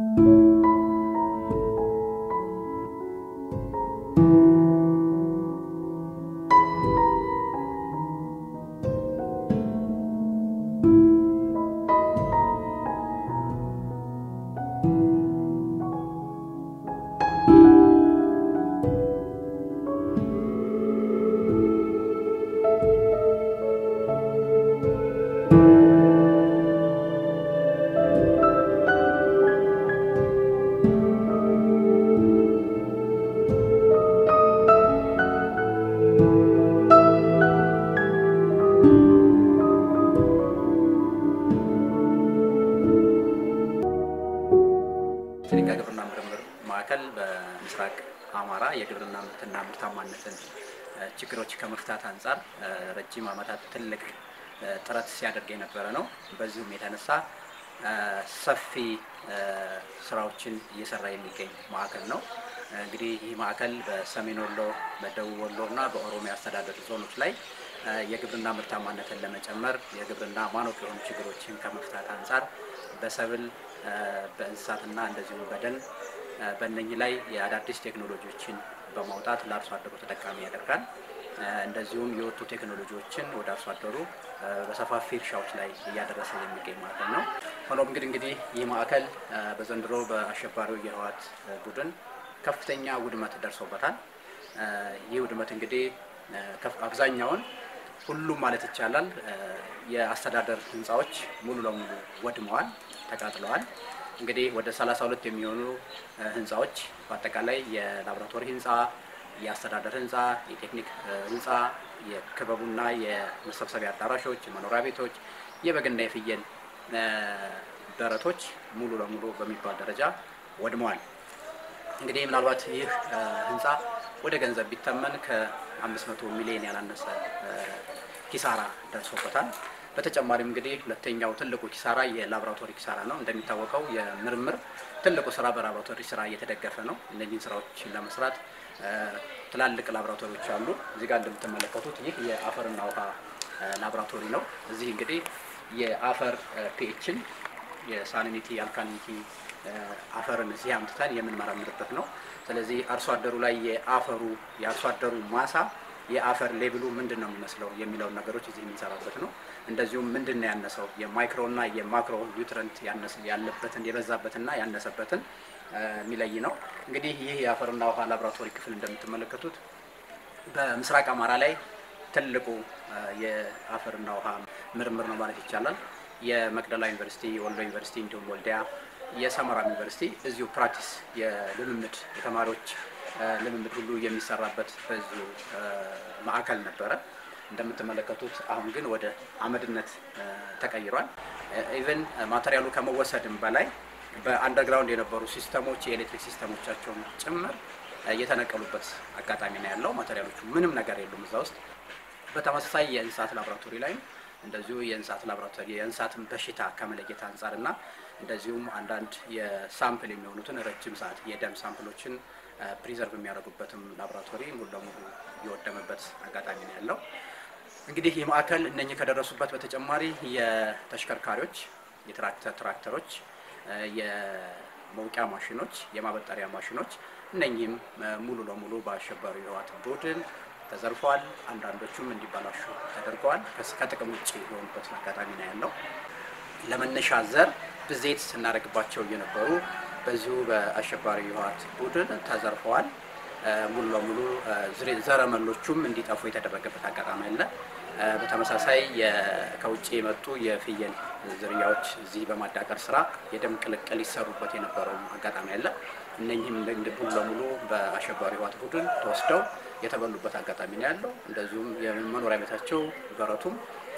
ጭሊንጋ ግብርና ምርምር ማዕከል በምስራቅ አማራ የግብርና ምርትና ምርታማነትን እ፣ ችግሮች ከመፍታት አንጻር እ፣ ረጅም ዓመታት ትልቅ እ፣ ጥረት ሲያደርግ የነበረ ነው። በዚሁም የተነሳ እ፣ ሰፊ እ፣ ስራዎችን እየሰራ የሚገኝ ማዕከል ነው። እንግዲህ ይህ ማዕከል በሰሜን ወሎ፣ በደቡብ ወሎ እና በኦሮሚያ አስተዳደር ዞኖች ላይ እ፣ የግብርና ምርታማነትን ለመጨመር የግብርና ማነቆ የሆኑ ችግሮችን ከመፍታት አንጻር በሰብል እ፣ በእንስሳትና እንደዚሁም በደን እ፣ በእነኚህ ላይ የአዳዲስ ቴክኖሎጂዎችን በማውጣት ለአርሶ አደሩ ተጠቃሚ ያደርጋል። እ፣ እንደዚሁም የወጡ ቴክኖሎጂዎችን ወደ አርሶ አደሩ እ፣ በሰፋፊ እርሻዎች ላይ እያደረሰ የሚገኝ ማዕከል ነው። ሆኖም እንግዲህ እንግዲህ ይህ ማዕከል እ፣ በዘንድሮ በአሸባሪው የህወሓት እ፣ ቡድን ከፍተኛ ውድመት ደርሶበታል። እ፣ ይህ ውድመት እንግዲህ እ፣ ከፍ- አብዛኛውን ሁሉም ማለት ይቻላል እ፣ የአስተዳደር ህንፃዎች ሙሉ ለሙሉ ወድመዋል፣ ተቃጥለዋል። እንግዲህ ወደ 32 የሚሆኑ እ፣ ህንፃዎች በአጠቃላይ የላቦራቶሪ ህንፃ፣ የአስተዳደር ህንፃ፣ የቴክኒክ እ፣ ህንፃ፣ የክበቡና የመሰብሰቢያ አዳራሾች፣ የመኖሪያ ቤቶች፣ የበግና የፍየል እ፣ በረቶች ሙሉ ለሙሉ በሚባል ደረጃ ወድመዋል። እንግዲህ ምናልባት ይህ እ፣ ህንፃ ወደ ገንዘብ ቢተመን ከ500 ሚሊዮን ያላነሰ እ፣ ኪሳራ ደርሶበታል። በተጨማሪም እንግዲህ ሁለተኛው ትልቁ ኪሳራ የላቦራቶሪ ኪሳራ ነው። እንደሚታወቀው የምርምር ትልቁ ስራ በላቦራቶሪ ስራ እየተደገፈ ነው። እነዚህን ስራዎችን ለመስራት እ፣ ትላልቅ ላቦራቶሪዎች አሉ። እዚህ ጋር እንደምትመለከቱት ይህ የአፈርና ውሃ እ፣ ላቦራቶሪ ነው። እዚህ እንግዲህ የአፈር ፒኤችን የሳሊኒቲ አልካሊኒቲ እ፣ አፈርን እዚህ አምጥተን የምንመረምርበት ነው። ስለዚህ አርሶ አደሩ ላይ የአፈሩ የአርሶ አደሩ ማሳ የአፈር ሌብሉ ምንድን ነው የሚመስለው የሚለውን ነገሮች እዚህ የምንሰራበት ነው። እንደዚሁም ምንድን ነው ያነሰው የማይክሮና የማክሮ ኒውትረንት ያነሰ- ያለበትን የበዛበትና ያነሰበትን እ፣ የሚለይ ነው። እንግዲህ ይህ የአፈርና ውሃ ላቦራቶሪ ክፍል እንደምትመለከቱት በምስራቅ አማራ ላይ ትልቁ እ፣ የአፈርና ውሃ ምርምር ነው ማለት ይቻላል። የመቅደላ ዩኒቨርሲቲ፣ የወሎ ዩኒቨርሲቲ እንዲሁም ወልዲያ፣ የሰመራ ዩኒቨርሲቲ እዚሁ ፕራክቲስ የልምምድ የተማሪዎች እ፣ ልምምድ ሁሉ የሚሰራበት በዚሁ እ፣ ማዕከል ነበረ። እንደምትመለከቱት አሁን ግን ወደ አመድነት እ፣ ተቀይሯል። ኢቨን ማቴሪያሉ ከመወሰድም በላይ በአንደርግራውንድ የነበሩ ሲስተሞች የኤሌክትሪክ ሲስተሞቻቸውን ጭምር እ፣ የተነቀሉበት አጋጣሚ ነው ያለው። ማቴሪያሎቹ ምንም ነገር የሉም እዛ ውስጥ። በተመሳሳይ የእንስሳት ላቦራቶሪ ላይም እንደዚሁ የእንስሳት ላቦራቶሪ የእንስሳትን በሽታ ከመለየት አንጻር እና እንደዚሁም አንዳንድ የሳምፕል የሚሆኑትን ረጅም ሰዓት የደም ሳምፕሎችን ፕሪዘርቭ የሚያደርጉበትም ላቦራቶሪ ሙሉ ለሙሉ የወደመበት አጋጣሚ ነው ያለው። እንግዲህ ይህ ማዕከል እነኚህ ከደረሱበት በተጨማሪ የተሽከርካሪዎች የትራክተር ትራክተሮች፣ እ፣ የመውቂያ ማሽኖች፣ የማበጠሪያ ማሽኖች እነኚህም እ፣ ሙሉ ለሙሉ በአሸባሪው የህወሓት ቡድን ተዘርፈዋል። አንዳንዶቹም እንዲበላሹ ተደርገዋል። ከስ- ከጥቅም ውጭ የሆኑበት አጋጣሚ ነው ያለው። ለመነሻ ዘር ብዜት ስናደርግባቸው እየነበሩ በዚሁ በአሸባሪ ህወሓት ቡድን ተዘርፈዋል። እ፣ ሙሉ ለሙሉ እ፣ ዝሬ- ዘረመሎቹም እንዲጠፉ የተደረገበት አጋጣሚ አለ። እ፣ በተመሳሳይ የ- ከውጭ የመጡ የፍየል ዝርያዎች እዚህ በማዳቀር ስራ የደም ቅልቅል ይሰሩበት የነበረው አጋጣሚ አለ። እነኚህም እንደ- እንደ ሙሉ ለሙሉ በአሸባሪ ህወሓት ቡድን ተወስደው የተበሉበት አጋጣሚ ነው ያለው። እንደዚሁም የመኖሪያ ቤታቸው በረቱም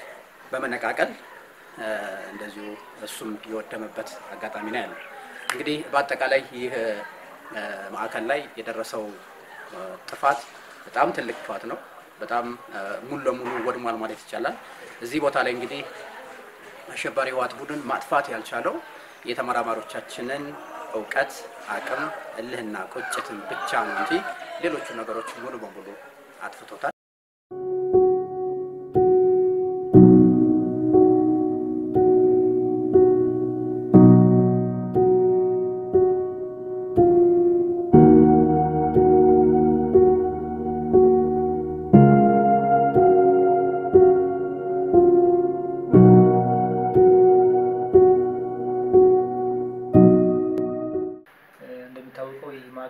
በመነቃቀል እ፣ እንደዚሁ እሱም የወደመበት አጋጣሚ ነው ያለው። እንግዲህ በአጠቃላይ ይህ እ፣ ማዕከል ላይ የደረሰው እ፣ ጥፋት በጣም ትልቅ ጥፋት ነው። በጣም እ፣ ሙሉ ለሙሉ ወድሟል ማለት ይቻላል። እዚህ ቦታ ላይ እንግዲህ አሸባሪ ህወሓት ቡድን ማጥፋት ያልቻለው የተመራማሪዎቻችንን እውቀት፣ አቅም፣ እልህና ቁጭትን ብቻ ነው እንጂ ሌሎቹ ነገሮች ሙሉ በሙሉ አጥፍቶታል።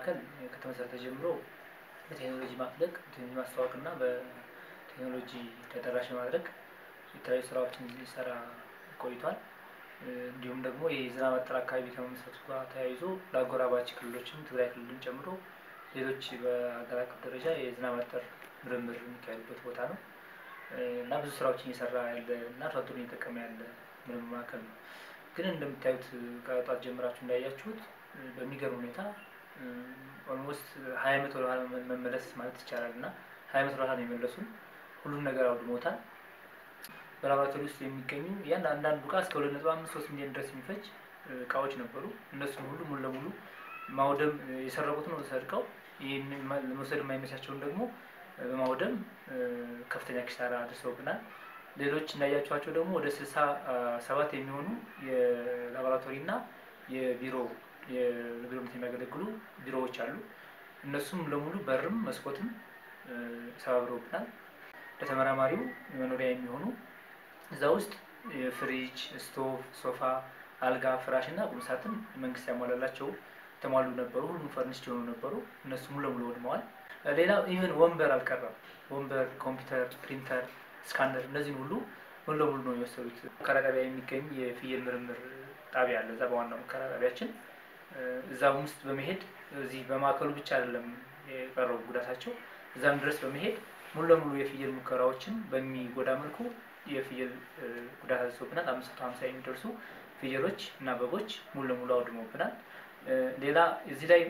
ማዕከል ከተመሰረተ ጀምሮ በቴክኖሎጂ ማፍለቅ ቴክኖሎጂ ማስተዋወቅ እና በቴክኖሎጂ ተደራሽ ማድረግ የተለያዩ ስራዎችን ሲሰራ ቆይቷል። እንዲሁም ደግሞ የዝናብ አጠር አካባቢ ከመመስረቱ ጋር ተያይዞ ለአጎራባች ክልሎችም ትግራይ ክልልን ጨምሮ ሌሎች በሀገር አቀፍ ደረጃ የዝናብ አጠር ምርምር የሚካሄድበት ቦታ ነው እና ብዙ ስራዎችን እየሰራ ያለ እና አርሶ አደሩን እየጠቀመ ያለ ምርምር ማዕከል ነው። ግን እንደምታዩት ከጧት ጀምራችሁ እንዳያችሁት በሚገርም ሁኔታ ኦልሞስት ሀያ ዓመት ወደኋላ መመለስ ማለት ይቻላል እና ሀያ ዓመት ወደኋላ ነው የመለሱን። ሁሉም ነገር አውድሞታል። በላቦራቶሪ ውስጥ የሚገኙ ያን አንዳንዱ እቃ እስከ ሁለት ነጥብ አምስት ሶስት ሚሊዮን ድረስ የሚፈጅ እቃዎች ነበሩ። እነሱን ሁሉ ሙሉ ለሙሉ ማውደም የሰረቁትን ሰርቀው ለመውሰድ የማይመቻቸውን ደግሞ በማውደም ከፍተኛ ኪሳራ አድርሰውብናል። ሌሎች እንዳያቸኋቸው ደግሞ ወደ ስልሳ ሰባት የሚሆኑ የላቦራቶሪ እና የቢሮ የቢሮነት የሚያገለግሉ ቢሮዎች አሉ። እነሱም ለሙሉ በርም መስኮትም ሰባብረውብናል። ለተመራማሪው መኖሪያ የሚሆኑ እዛ ውስጥ የፍሪጅ፣ ስቶቭ፣ ሶፋ፣ አልጋ፣ ፍራሽ እና ቁምሳጥን መንግስት ያሟላላቸው የተሟሉ ነበሩ። ሁሉም ፈርኒስድ የሆኑ ነበሩ። እነሱ ሙሉ ለሙሉ ወድመዋል። ሌላ ኢቨን ወንበር አልቀረም። ወንበር፣ ኮምፒውተር፣ ፕሪንተር፣ ስካነር እነዚህን ሁሉ ሙሉ ለሙሉ ነው የወሰዱት። ሙከራ ጣቢያ የሚገኝ የፍየል ምርምር ጣቢያ አለ። እዛ በዋናው ሙከራ ጣቢያችን እዛ ውስጥ በመሄድ እዚህ በማዕከሉ ብቻ አይደለም የቀረቡ ጉዳታቸው እዛም ድረስ በመሄድ ሙሉ ለሙሉ የፍየል ሙከራዎችን በሚጎዳ መልኩ የፍየል ጉዳት አድርሶብናል። አምስት መቶ ሀምሳ የሚደርሱ ፍየሎች እና በጎች ሙሉ ለሙሉ አውድመውብናል። ሌላ እዚህ ላይ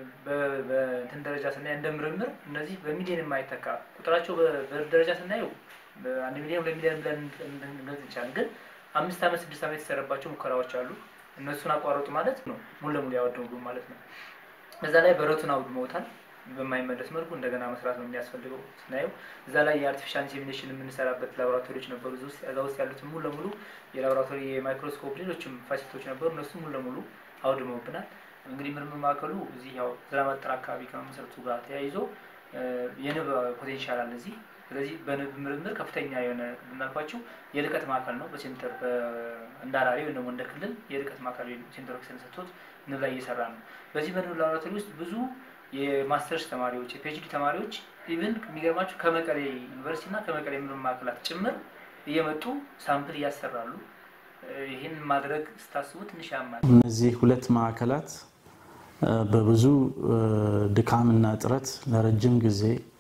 በእንትን ደረጃ ስናይ እንደ ምርምር እነዚህ በሚሊዮን የማይተካ ቁጥራቸው በደረጃ ስናየው አንድ ሚሊዮን ሁለት ሚሊዮን ብለን እንገልጽ እንችላለን። ግን አምስት ዓመት ስድስት ዓመት የተሰረባቸው ሙከራዎች አሉ። እነሱን አቋረጡ ማለት ነው ሙሉ ለሙሉ ያወድሙ ማለት ነው። እዛ ላይ በረቱን አውድመውታል። በማይመለስ መልኩ እንደገና መስራት ነው የሚያስፈልገው ስናየው። እዛ ላይ የአርቲፊሻል ኢንሴሚኔሽን የምንሰራበት ላቦራቶሪዎች ነበሩ። እዛ ውስጥ ያሉትን ሙሉ ለሙሉ የላቦራቶሪ የማይክሮስኮፕ ሌሎችም ፋሲሊቲዎች ነበሩ። እነሱ ሙሉ ለሙሉ አውድመውብናል። እንግዲህ ምርምር ማዕከሉ እዚህ ያው ዝናብ አጠር አካባቢ ከመመሰረቱ ጋር ተያይዞ የንብ ፖቴንሻል አለ እዚህ። ስለዚህ በንብ ምርምር ከፍተኛ የሆነ እንዳልኳቸው የልቀት ማዕከል ነው። በሴንተር እንዳራሪ ወይም ደግሞ እንደ ክልል የልቀት ማዕከል ሴንተር ኦክሲጅን ሰጥቶት ንብ ላይ እየሰራ ነው። በዚህ በንብ ላቦራቶሪ ውስጥ ብዙ የማስተርስ ተማሪዎች የፒኤችዲ ተማሪዎች ኢቭን የሚገርማቸው ከመቀሌ ዩኒቨርሲቲ እና ከመቀሌ ምርምር ማዕከላት ጭምር እየመጡ ሳምፕል እያሰራሉ። ይህን ማድረግ ስታስቡ ትንሽ ያማል። እነዚህ ሁለት ማዕከላት በብዙ ድካምና ጥረት ለረጅም ጊዜ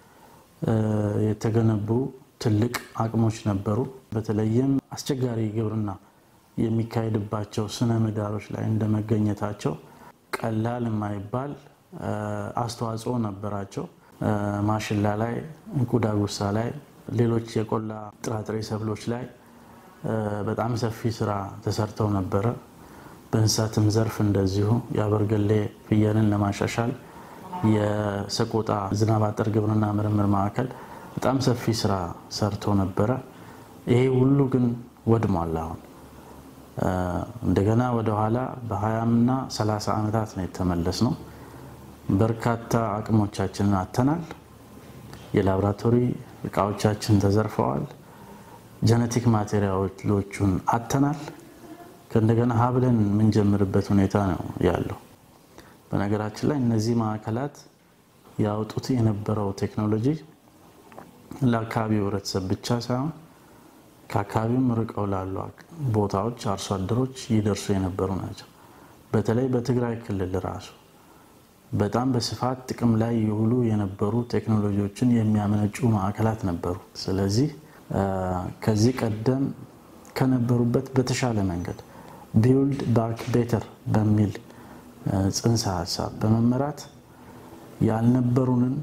የተገነቡ ትልቅ አቅሞች ነበሩ። በተለይም አስቸጋሪ ግብርና የሚካሄድባቸው ስነ ምህዳሮች ላይ እንደመገኘታቸው ቀላል የማይባል አስተዋጽኦ ነበራቸው። ማሽላ ላይ፣ እንቁዳጉሳ ላይ፣ ሌሎች የቆላ ጥራጥሬ ሰብሎች ላይ በጣም ሰፊ ስራ ተሰርተው ነበረ። በእንስሳትም ዘርፍ እንደዚሁ የአበርገሌ ፍየልን ለማሻሻል የሰቆጣ ዝናብ አጠር ግብርና ምርምር ማዕከል በጣም ሰፊ ስራ ሰርቶ ነበረ። ይሄ ሁሉ ግን ወድሟል። አሁን እንደገና ወደኋላ በ20ና 30 ዓመታት ነው የተመለስ ነው። በርካታ አቅሞቻችንን አተናል። የላቦራቶሪ እቃዎቻችን ተዘርፈዋል። ጀነቲክ ማቴሪያሎቹን አተናል። ከእንደገና ሀብለን የምንጀምርበት ሁኔታ ነው ያለው። በነገራችን ላይ እነዚህ ማዕከላት ያወጡት የነበረው ቴክኖሎጂ ለአካባቢው ሕብረተሰብ ብቻ ሳይሆን ከአካባቢውም ርቀው ላሉ ቦታዎች አርሶ አደሮች ይደርሱ የነበሩ ናቸው። በተለይ በትግራይ ክልል ራሱ በጣም በስፋት ጥቅም ላይ የውሉ የነበሩ ቴክኖሎጂዎችን የሚያመነጩ ማዕከላት ነበሩ። ስለዚህ ከዚህ ቀደም ከነበሩበት በተሻለ መንገድ ቢውልድ ባክ ቤተር በሚል ጽንሰ ሀሳብ በመመራት ያልነበሩንን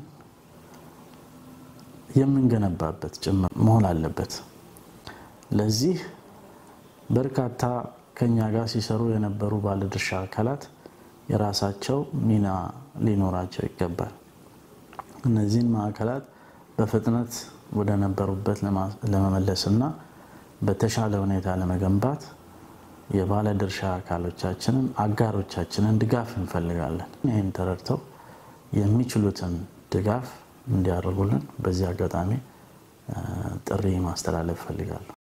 የምንገነባበት ጭምር መሆን አለበት። ለዚህ በርካታ ከኛ ጋር ሲሰሩ የነበሩ ባለድርሻ አካላት የራሳቸው ሚና ሊኖራቸው ይገባል። እነዚህን ማዕከላት በፍጥነት ወደ ነበሩበት ለመመለስና በተሻለ ሁኔታ ለመገንባት የባለድርሻ አካሎቻችንን አጋሮቻችንን ድጋፍ እንፈልጋለን። ይህን ተረድተው የሚችሉትን ድጋፍ እንዲያደርጉልን በዚህ አጋጣሚ ጥሪ ማስተላለፍ እፈልጋለሁ።